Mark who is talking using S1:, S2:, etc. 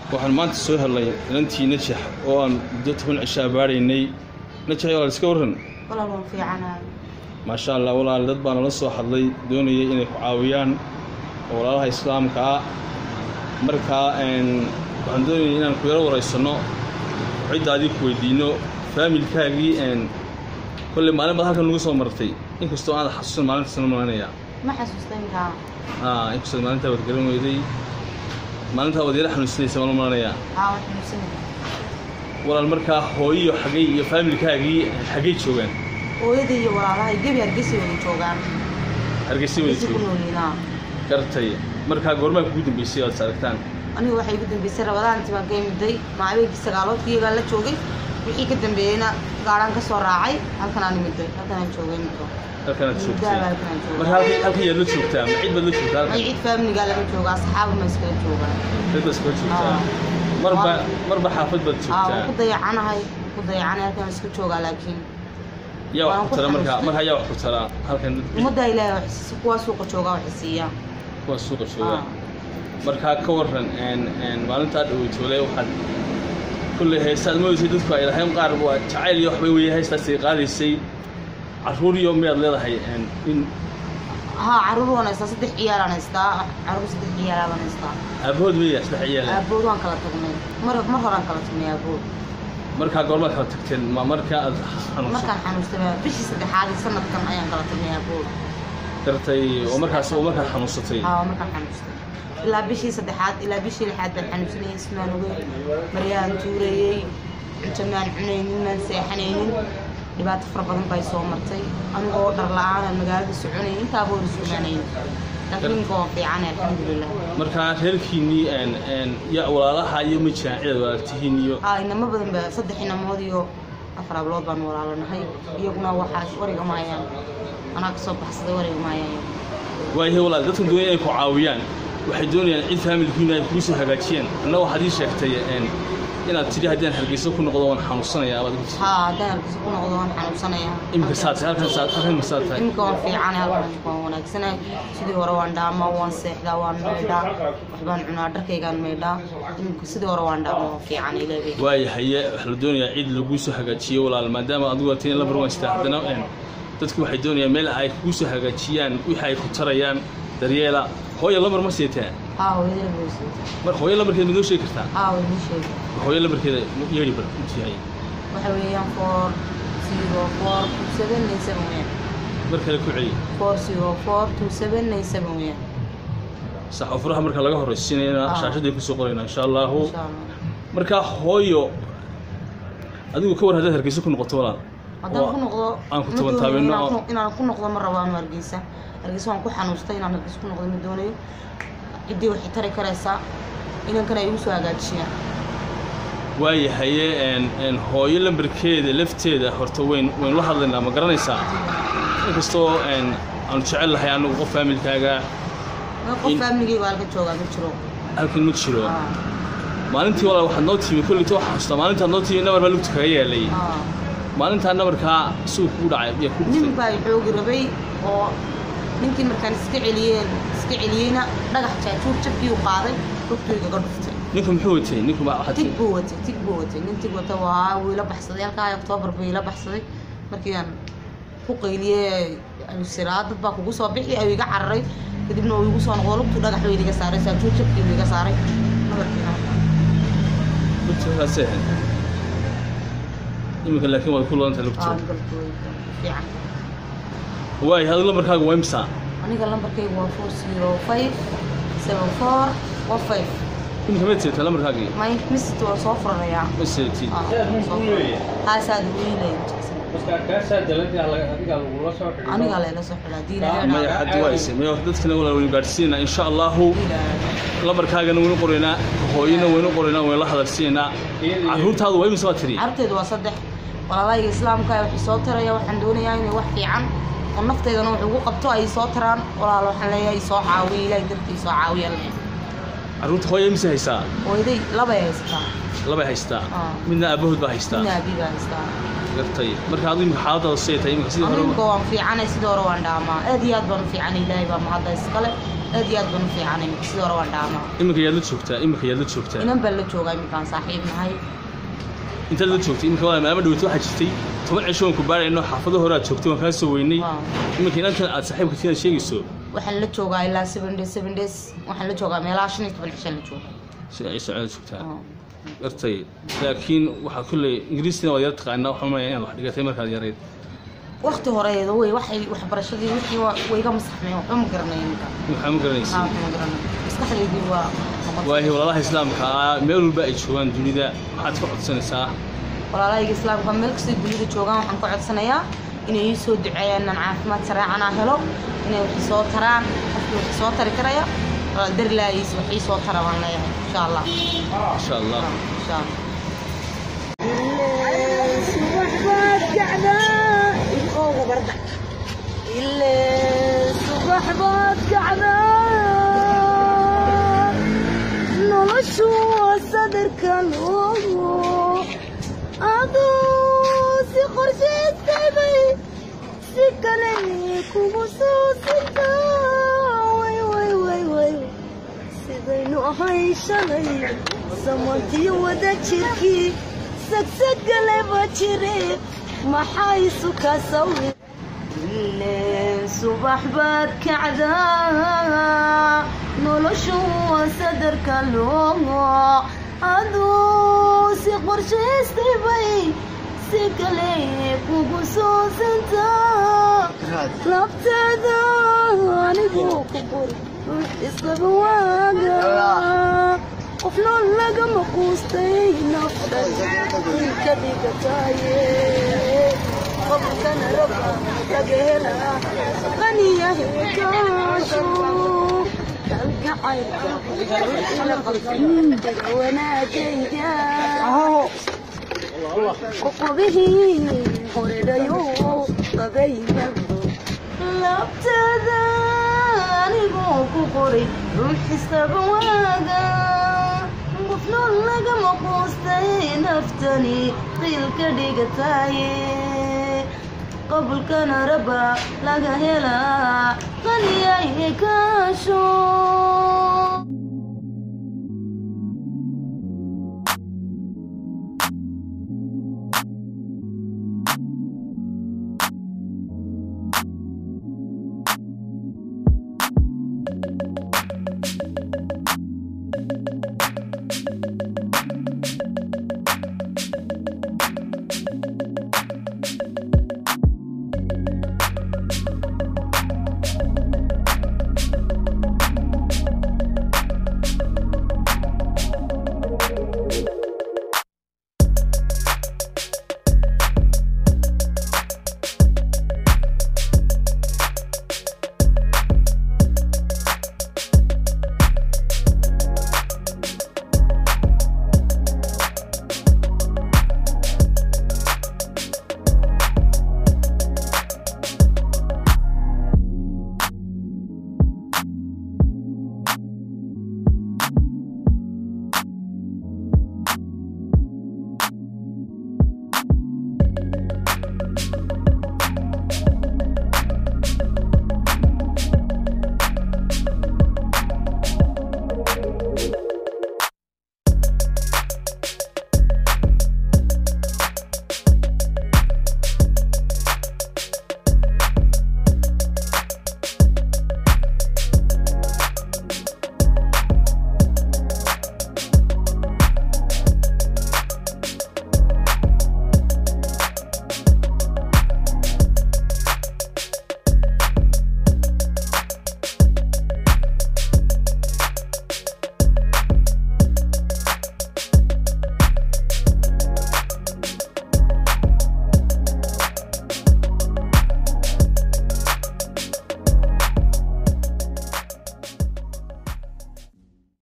S1: waxaan maanta soo helnay inantii najax oo aan muddo toban cisho abaaraynay najax walaal iska warran
S2: walaal waan fiicanahay
S1: maasha allah walaal dad baa nala soo hadlay doonayay inay ku caawiyaan oo walaalaha islaamka ah markaa waxaan doonayay inaan ku yaro waraysanno cidda adii ku weydiinno faamilkaagii kolley maalin baad halkan nagu soo martay inkastoo aada xasuusan maalintaasna malanayaa
S2: ma xasuusta intaa
S1: inkastoo maalintaa waad garan weyday maalintaa waad yara xanuunsanaysa maala malanayaa
S2: haa waan xanuunsanaya
S1: walaal markaa hooyiyo xagay iyo faamilkaagii xaggay joogaan
S2: hooyada iyo walaalahay gebi hargeysa wada joogaan
S1: hargeysa wada
S2: hargeysa ku
S1: joogaan
S2: noolyiinaa
S1: gartay markaa goormaa kugu dambeysay oad is aragtaan
S2: anigu waxay igu dambeysay rabadaantii baan ka imiday maabeegii sagaaloodkii iyagaa la joogay wixii ka dambeeyeyna gaarhaan ka soo raacay halkan aan imiday halkan aan joogay imiko
S1: halkanaad joogtay
S2: muddaaba halkan aan
S1: marka
S2: joogay
S1: halka halkan yaad la joogtaa ma cid baad la joogtaa halkan
S2: magiciid faamiligaa lama jooga asxaaba ma iskala joogaa
S1: cid baad iskala joogtaa
S2: Aa.
S1: marba marba xaafad baad
S2: aa waan ku
S1: joogtaa
S2: dayacanahay waan ku dayacanay halkan aan iska joogaa laakiin
S1: yaa wax
S2: waan
S1: ku
S2: ku
S1: tara markaa
S2: xanuunsan.
S1: markaa yaa wax ku tara halkan dad
S2: ummaddaa ilaahay wax siisa kuwaa suuqa joogaa waxay siiyaan
S1: kuwa suuqa jooga
S2: Aa.
S1: markaa ka waran n n maalintaa dhaweytoole waxaad kulley heestaad moodaysay dadku ay lahayn qaar waa jacayl iyo waxbay weeye heestaasay qaadaysay carruur iyo miyaad leedahay n in
S2: haa caruur waan haystaa saddex ciyaalaan haystaa caruur saddex ciyaalaan haystaa
S1: aabahood weya saddex ciyaala
S2: aabood waan kala tagnay mar mar horaan kala tagnay aabood
S1: markaa goormaad kala tagteen ma markaa aad xanuunsan
S2: markaan xanuustay bishii saddexaad ee sanadkan ayaan kala tagnay aabood
S1: gartay oo markaas oo markaad xanuunsatay
S2: haa markaan xanuustay ilaa bishii saddexaad ilaa bishii lixaad baan xanuunsanayay ismaan ogey maryaan tuurayey cunto maan cunaynin maan seexanaynin dhibaato fara badan bay soo martay anigoo dhar la-aan magaalada soconayay intaaba wada sumaanayn laakiin ninka waan fiicanay alxamdulilah
S1: markaa reerkiinnii n n ya walaalaha iyo ma jiraan cidaad walaaltihiin iyo
S2: aa inamo badan ba saddex inamood iyo afar hablood baan walaalanahay iyaguna waxaa wariga maayaan anaa kasoo baxsaday wariga maayaan
S1: waayahay walaal dadkan doonaya inay ku caawiyaan waxay doonayaan cid faamilkiina ay kugu soo hagaajiyaan anna waxaad ii sheegtay n inaad tidhi haddii aan hargeysa ku noqdo waan xanuunsanayaa abaad ku
S2: haa haddaan halkiisa ku noqdo waan xanuunsanayaa
S1: imika saad tahay halkan saad halkan ma saad tahay
S2: imika waan fiicanay halkan waan wanaagsanahay sidii hore waan dhaamaa waan seexdaa waan maydhaa waxbaan cunaa dharkaygaan maydhaa imika sidii hore waan dhaamaa waan fiicanay leebay
S1: waayahaye waxaa la doonayaa cid laguu soo hagaajiyo walaal maadaama adigu atin la barwaystaa haddana n dadku waxay doonayaan meel ay kugu soo hagaajiyaan wixii ay ku tarayaan daryeela hooyo lamar ma siitaa
S2: haa hooyadana boosay
S1: mar hooyo lamarkeeda ma noo sheegi kartaa
S2: haa way ii sheegay
S1: hooyo lamarkeeda yeedhi bar intuu yahay
S2: waxa weeyaan four zero four two seven nine seven weeyaan
S1: mar kale ku celi
S2: four zero four two seven nine seven weeyaan
S1: sax oo furaha marka laga horraysiinayna
S2: Ah.
S1: shaashaday kusoo qoraynaa insha allahu
S2: insha allah
S1: markaa hooyo adigu ka war haddaad hargeysa ku noqoto walaal
S2: haddaan
S1: Waa-
S2: ku noqdo
S1: aan ku
S2: ma
S1: taban
S2: doonayo
S1: taabino
S2: inaan
S1: oo-
S2: ku- inaan ku noqdo ma rabo anu hargeysa hargeysa waan ku xanuustay inaan hargeysa ku noqdo ma doonayo ciddii waxay tari karaysaa inankana ay igu soo hagaajiyaan
S1: waayahaye n n hooyo lambarkeeda lafteeda horta weyn waynu la hadlaynaa ma garanaysaa inkastoo n aanu jecel lahay anagu qof faamilkaaga
S2: Ma qof
S1: In-
S2: faamligayga halka joogaa ma jiro
S1: halkan ma jiro
S2: Aa,
S1: maalintii walaal waxaad noo timi kolleyta waxaa xasuustaa maalintaad noo timi nabar baa lugta kaga yeelay
S2: aa.
S1: maalintaa nabarkaa suuq kugu dhacay yaa ku
S2: nin
S1: dhuftay
S2: baa i xoogi rabay oo ninkii markaan iska celiyeen iska celiyeyna dhagax jaajuur jabkii u qaaday rugtaygaga dhuftay
S1: ninku muxuu watay ninku ma waxaad
S2: tig buu watay tig buu watay nin tig wata waa wuu ila baxsaday halkaa oktoobar buu ila baxsaday markii aan ku qayliyey siraa dad baa kugu soo bixi ayuu iga cararay kadibna uu igu soo noqdo lugtuu dhagax buu iga saaray saajuur jabkii buu iga saaray nabarkiina
S1: lugtaasee iminka laakiin waad ku loodanta lugta
S2: aa galkooda fiican
S1: waayahay adigu lambarkaaga waa imsaa
S2: aniga lambarkaygu waa four zero five seven four one five
S1: iminka maad seetaa lambarkaagii
S2: may misit waa soo furanayaa
S1: ma seetid
S2: haasaad wiilay anigaa layla soo xidhaa diina
S1: maya xaddi waa ise maya dadkana walaal waynu gaadhsiinaynaa insha allahu lambarkaagana waynu qoraynaa hooyana waynu qoraynaa waynu la hadalsiinaynaa carruurtaadu waa imisa waa tiri
S2: carabteedu waa saddex walaalahayga islaamka waxay soo taraya waxaan doonayaa inay wax fiican oo nafteedana wax ugu qabto ay soo taraan walaal waxaan leeyahay soo caawiya ilaahay dartii soo caawiya
S1: carruurta hooya imisa haysaa
S2: hooyaday labay haysataa
S1: labay haystaa
S2: Ah.
S1: midna aabahood baa haystaa
S2: midna abi baa haystaa
S1: gartay marka adigu imika xaaladaada say tahay imika sidii hore
S2: aniga waan fiicanay sidii hore waan dhaamaa aad iyo aad baan u fiicanay ilaahay baa mahadda iskale aad iyo aad baan u fiicanay iminka sidii hore waan dhaamaa
S1: iminka yaad la joogtaa iminka yaad la joogtaa
S2: inan baan la joogaa iminkaan saaxiib nahay
S1: intaad la joogtay iminka waa maama dhaweyta waxaa jirtay toban cisho waan ku baarayno xaafado hore aad joogtay waan kaa soo weynay
S2: Waaw.
S1: iminka inantan aad saaxiibka tiinaad sheegayso
S2: waxaan la joogaa ilaa seven days seven days waxaan la joogaa meelaha shan iyo toban cishaan la jooga
S1: si ay socdaad joogtaa
S2: Waaw.
S1: gartay laakiin waxaa kulley ingiriistina waad yar taqaanaa waxaan umaleeyaa inaad wax dhigatay markaad yarayd
S2: waqti horeedo wey waxay waxbarashadii wixii waa- way iga masaxmeen waxba ma garanay iminka
S1: waxaa ma garanaysa
S2: aa waxba ma garanay maskaxdaydii waa noqotay.
S1: waayo walaalaha islaamka ah meel walba ay joogaan dunida maxaad ka codsanaysaa
S2: walaalahayga islaamka meel kastay dunida joogaan waxaan ka codsanayaa inay ii soo duceeyaan inaan caafimaad saraacan aan helo inay wax soo taraan qofkii wax soo tari karaya darlaayis wax ii soo tara baan leeyahay insha allah
S1: insha allah
S2: insha allah
S3: noloshu waa sadarka loogo aduu si qorshaystay si kale kugu soo sita way way way way sidaynu ahay shalay samantiyo wada jirkii sagsagaleba jire maxay suka sawir ileen subax baad kacdaa noloshu waa sadarka loogo aduu si qorshaystay bay si kale kugu soo santaa labtaada anigoo ku qori iskaba waaga qofna lagama quustay naftan ilka dhigataaye qofkana raba laga helaa qaniyahe kaasho kalgacaylka wanaagayga qoqobihii horedhayo qabayba labtada anigoo ku qoray ruux istaba waaga qofno lagama quustay naftani qiilka dhigataaye qabulkana raba laga helaa qaniyaye kaasho